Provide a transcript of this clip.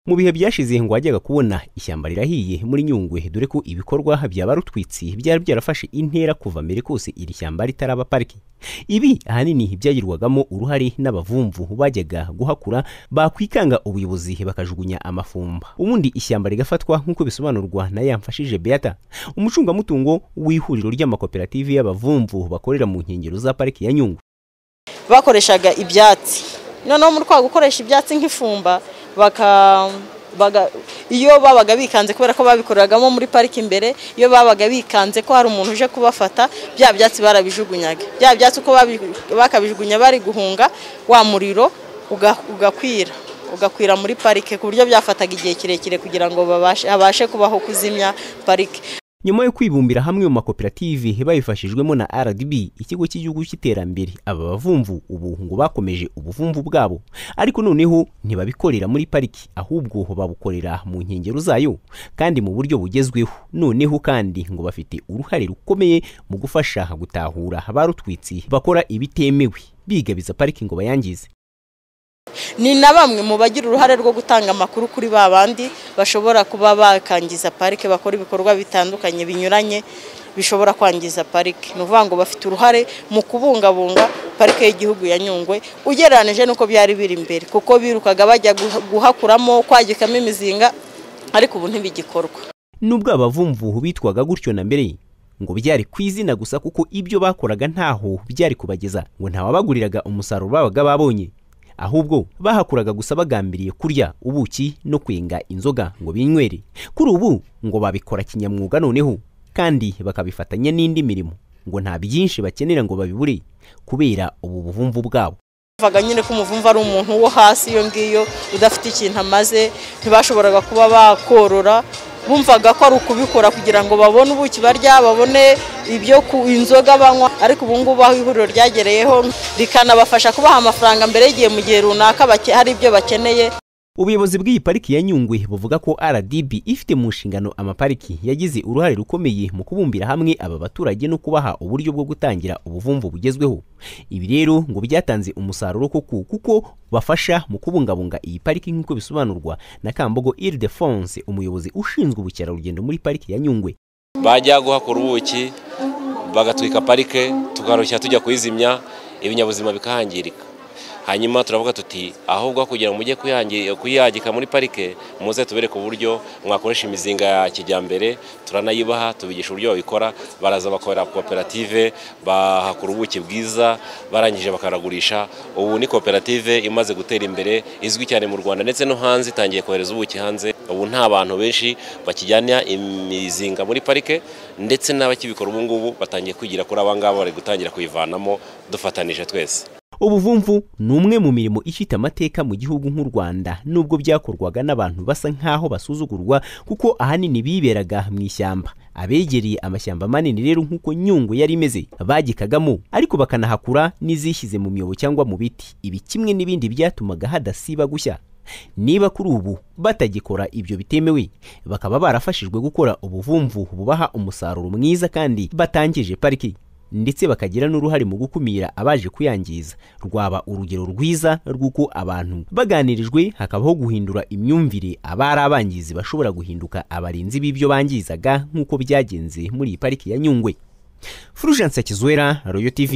mu bihe byashize ngo wajyaga kubona ishyamba rirahiye muri nyungwe dore ko ibikorwa byaba rutwitsi byari byarafashe intera kuva mbere kose iri shyamba ritaraba pariki ibi ahanini byagirwagamo uruhare n'abavumvu bajyaga guhakura bakwikanga ubuyobozi bakajugunya amafumba ubundi ishyamba rigafatwa nk'uko bisobanurwa na yamfashije beata umucungamutungo w'ihuriro ry'amakoperative y'abavumvu bakorera mu nkengero za pariki ya nyungwe bakoreshaga ibyatsi noneho mu rwego gukoresha ibyatsi nk'ifumba iyo babaga bikanze kubera ko babikoreragamo muri pariki imbere iyo babaga bikanze ko hari umuntu uje kubafata bya byatsi barabijugunyaga bya byatsi uko bakabijugunya bari guhunga wa muriro ugakwira ugakwira muri parike ku buryo byafataga igihe kirekire kugira ngo babashe kubaho kuzimya parike nyuma yo kwibumbira hamwe mu makoperative babifashijwemo na rdb ikigo cy'igihugu cy'iterambere aba bavumvu ubu ngo bakomeje ubuvumvu bwabo ariko noneho ntibabikorera muri pariki ahubwo babukorera mu nkengero zayo kandi mu buryo bugezweho noneho kandi ngo bafite uruhare rukomeye mu gufasha gutahura barutwitsi bakora ibitemewe bigabiza pariki ngo bayangize ni na bamwe mu bagira uruhare rwo gutanga amakuru kuri ba bandi bashobora kuba bakangiza parike bakora ibikorwa bitandukanye binyuranye bishobora kwangiza parike ni ukuvuga ngo bafite uruhare mu kubungabunga parike y'igihugu ya nyungwe ugereranyije n'uko byari biri imbere kuko birukaga bajya guhakuramo kwagikamo imizinga ariko ubu ntibigikorwa nubwo abavumvu bitwaga gutyo na mbere ngo byari ku izina gusa kuko ibyo bakoraga ntaho byari kubageza ngo ntawabaguriraga umusaruro babaga babonye ahubwo bahakuraga gusa bagambiriye kurya ubuki no kwenga inzoga ngo binywere kuri ubu ngo babikora kinyamwuga noneho kandi bakabifatanya n'indi mirimo ngo nta byinshi bakenera ngo babibure kubera ubu buvumvu bwabo bavuga nyine ko umuvumvu ari umuntu wo hasi iyo ngiyo udafite ikintu amaze ntibashoboraga kuba bakorora bumvaga ko ari ukubikora kugira ngo babone ubuki barya babone ibyo ku inzoga banywa ariko ubu ngubu aho ihuriro ryagereyeho rikanabafasha kubaha amafaranga mbere y'igihe mu gihe runaka hari ibyo bakeneye ubuyobozi bw'iyi pariki ya nyungwe buvuga ko rdb ifite mu nshingano amapariki yagize uruhare rukomeye mu kubumbira hamwe aba baturage no kubaha uburyo bwo gutangira ubuvumvu bugezweho ibi rero ngo byatanze umusaruro koko kuko bafasha mu kubungabunga iyi pariki nk'uko bisobanurwa na kambogo ildefonse umuyobozi ushinzwe ubukerarugendo muri pariki ya nyungwe bajya guhakura ubuki bagatwika parike tukarushya tujya kuyizimya ibinyabuzima bikahangirika hanyuma turavuga tuti ahubwo kugira ngo mujye kuyagika muri parike muze tubereke uburyo mwakoresha imizinga ya kijyambere turanayibaha tubigisha uburyo babikora baraza bakorera koperative bahakura ubuki bwiza barangije bakaragurisha ubu ni koperative imaze gutera imbere izwi cyane mu rwanda ndetse no hanze itangiye kohereza ubuki hanze ubu nta bantu benshi bakijyana imizinga muri parike ndetse n'abakibikora ubu ngubu batangiye kwigira kuri aba ngaba bari gutangira kuyivanamo dufatanije twese ubuvumvu ni umwe mu mirimo ifite amateka mu gihugu nk'u rwanda nubwo byakorwaga n'abantu basa nk'aho basuzugurwa kuko ahanini biberaga mu ishyamba abegereye amashyamba manini rero nk'uko nyungwe yari imeze bagikagamo ariko bakanahakura n'izishyize mu myobo cyangwa mu biti ibi kimwe n'ibindi byatumaga hadasiba gushya niba kuri ubu batagikora ibyo bitemewe bakaba barafashijwe gukora ubuvumvu bubaha umusaruro mwiza kandi batangije pariki ndetse bakagira n'uruhare mu gukumira abaje kuyangiza rwaba urugero rwiza rw'uko abantu baganirijwe hakabaho guhindura imyumvire abari abangizi bashobora guhinduka abarinzi b'ibyo bangizaga nk'uko byagenze muri iyi pariki ya nyungwe furujanse kizwera royo tv